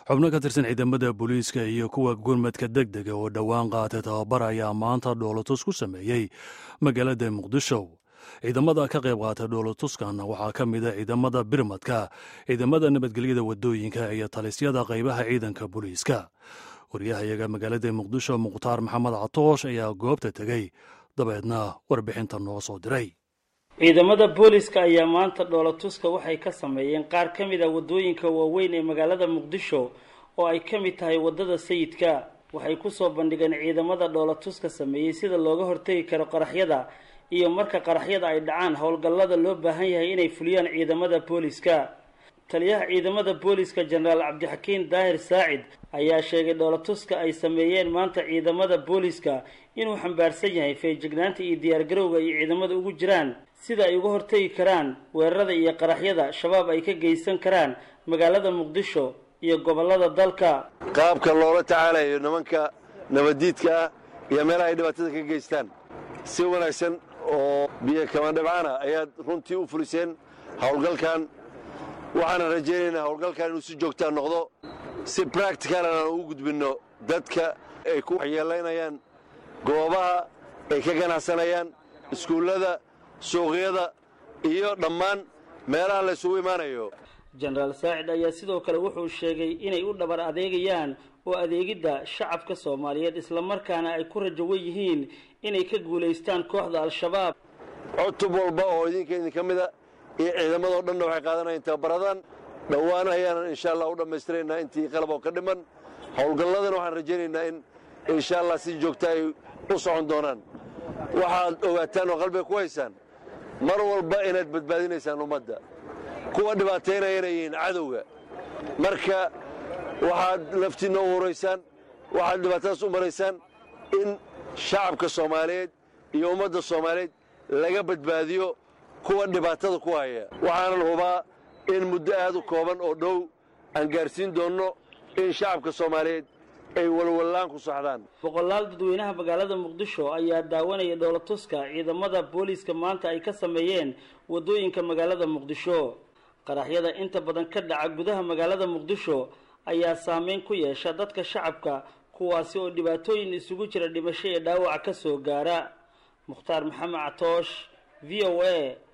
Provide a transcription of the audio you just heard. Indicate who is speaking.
Speaker 1: xubno ka tirsan ciidamada booliiska iyo kuwa gurmadka deg dega oo dhowaan qaatay tababar ayaa maanta dhoolotus ku sameeyey magaalada muqdisho ciidamada ka qayb qaatay dhoolotuskan waxaa ka mid a ciidamada birmadka ciidamada nabadgelyada wadooyinka iyo talisyada qaybaha ciidanka booliiska waryahayaga magaalada muqdisho mukhtaar maxamed catoosh ayaa goobta tegey dabeedna warbixinta noo soo diray
Speaker 2: ciidamada booliska ayaa maanta dhoolatuska waxay ka sameeyeen qaar ka mid a waddooyinka waaweyn ee magaalada muqdisho oo ay ka mid tahay waddada sayidka waxay kusoo bandhigeen ciidamada dhoolatuska sameeyey sida looga hortegi karo qaraxyada iyo marka qaraxyada ay dhacaan howlgallada loo baahan yahay inay fuliyaan ciidamada booliska taliyaha ciidamada booliska jenaraal cabdixakiin daahir saacid ayaa sheegay dhoolatuska ay sameeyeen maanta ciidamada booliska inuu xambaarsan yahay feejignaanta iyo diyaargarowga ay ciidamada ugu jiraan sida ay uga hortegi karaan weerarada iyo qaraxyada shabaab ay ka geysan karaan magaalada muqdisho iyo gobollada dalka
Speaker 3: qaabka loola tacaalayo nimanka nabaddiidka ah iyo meelaha ay dhibaatada ka geystaan si wanaagsan oo biyo kamandhabcaana ayaad runtii u fuliseen howlgalkan waxaana rajaynaynaa howlgalkan inuu si joogtaa noqdo si bracticalan aan ugu gudbinno dadka ay ku waxyeelaynayaan goobaha ay ka ganacsanayaan iskuullada suuqyada iyo dhammaan meelaha la ysugu imaanayo
Speaker 2: jenaraal saacid ayaa sidoo kale wuxuu sheegay inay u dhabar adeegayaan oo adeegidda shacabka soomaaliyeed islamarkaana ay ku rajo wen yihiin inay ka guulaystaan kooxda al-shabaab
Speaker 3: cutub walba oo idinka idinka mida iyo ciidamadoo dhanna waxay qaadanayaan tababaradan dhowaan ayaanan insha allah u dhammaystiraynaa intii qalab oo ka dhiman howlgalladana waxaan rajaynaynaa in insha allah si joogta ay u socon doonaan waxaad ogaataan oo qalbiga ku haysaan mar walba inaad badbaadinaysaan ummadda kuwa dhibaataynaya inay yihiin cadowga marka waxaad laftiinna u huraysaan waxaad dhibaatadaas u maraysaan in shacabka soomaaliyeed iyo ummadda soomaaliyeed laga badbaadiyo kuwa dhibaatada ku haya waxaanan hubaa in muddo aad u kooban oo dhow aan gaarsiin doonno in shacabka soomaaliyeed ay walwallaan ku saxdaan
Speaker 2: boqolaal dadweynaha magaalada muqdisho ayaa daawanaya dhoolatuska ciidamada booliiska maanta ay ka sameeyeen waddooyinka magaalada muqdisho qaraxyada inta badan ka dhaca gudaha magaalada muqdisho ayaa saameyn ku yeesha dadka shacabka kuwaasi oo dhibaatooyin isugu jira dhimasho iyo dhaawac ka soo gaara mukhtaar maxamed catoosh v o a